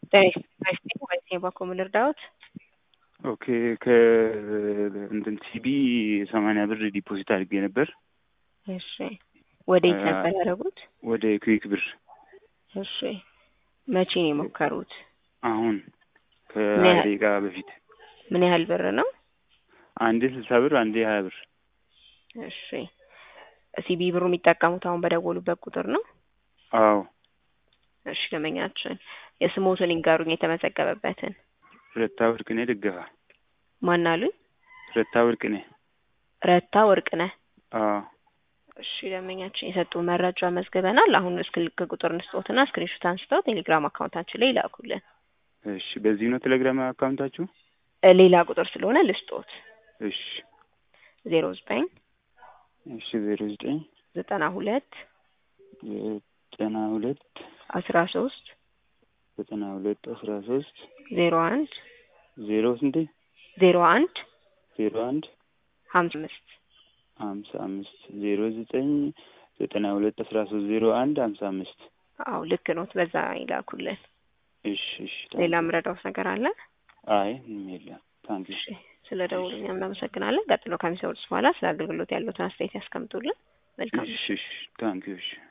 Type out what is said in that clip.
ጤና ወይስ የባኮ ልርዳዎት? ኦኬ ከእንትን ሲቢ ሰማንያ ብር ዲፖዚት አድርጌ ነበር እሺ ወዴት ነበር ያደረጉት? ወደ ኩዊክ ብር። እሺ መቼ ነው የሞከሩት? አሁን ምን ከሀያ ያህል? ደቂቃ በፊት ምን ያህል ብር ነው? አንዴ ስልሳ ብር አንዴ ሀያ ብር። እሺ ሲቢ ብሩ የሚጠቀሙት አሁን በደወሉበት ቁጥር ነው? አዎ እሺ ደንበኛችን የስሞትን ይንገሩኝ የተመዘገበበትን። ረታ ወርቅኔ ደገፋ። ማን አሉኝ? ረታ ወርቅኔ። ረታ ወርቅነህ። አዎ እሺ ደንበኛችን የሰጡ መረጃ መዝግበናል። አሁን ስልክ ቁጥር እንስጦትና ስክሪንሾት አንስተው ቴሌግራም አካውንታችን ላይ ይላኩልን። እሺ በዚህ ነው ቴሌግራም አካውንታችሁ? እ ሌላ ቁጥር ስለሆነ ልስጦት እሺ ዜሮ ዘጠኝ እሺ ዜሮ ዘጠኝ ዘጠና ሁለት ዘጠና ሁለት አስራ ሶስት ዘጠና ሁለት አስራ ሶስት ዜሮ አንድ ዜሮ ስንቴ ዜሮ አንድ ዜሮ አንድ ሀምሳ አምስት ሀምሳ አምስት ዜሮ ዘጠኝ ዘጠና ሁለት አስራ ሶስት ዜሮ አንድ ሀምሳ አምስት አዎ ልክ ኖት። በዛ ይላኩልን። እሺ እሺ ሌላ ምረዳውት ነገር አለ? አይ ምንም የለም ታንኪ እሺ ስለ ደውሉኛ እናመሰግናለን። ቀጥሎ ከሚሰሩት በኋላ ስለ አገልግሎት ያሉትን አስተያየት ያስቀምጡልን። መልካም እሺ እሺ ታንኪ እሺ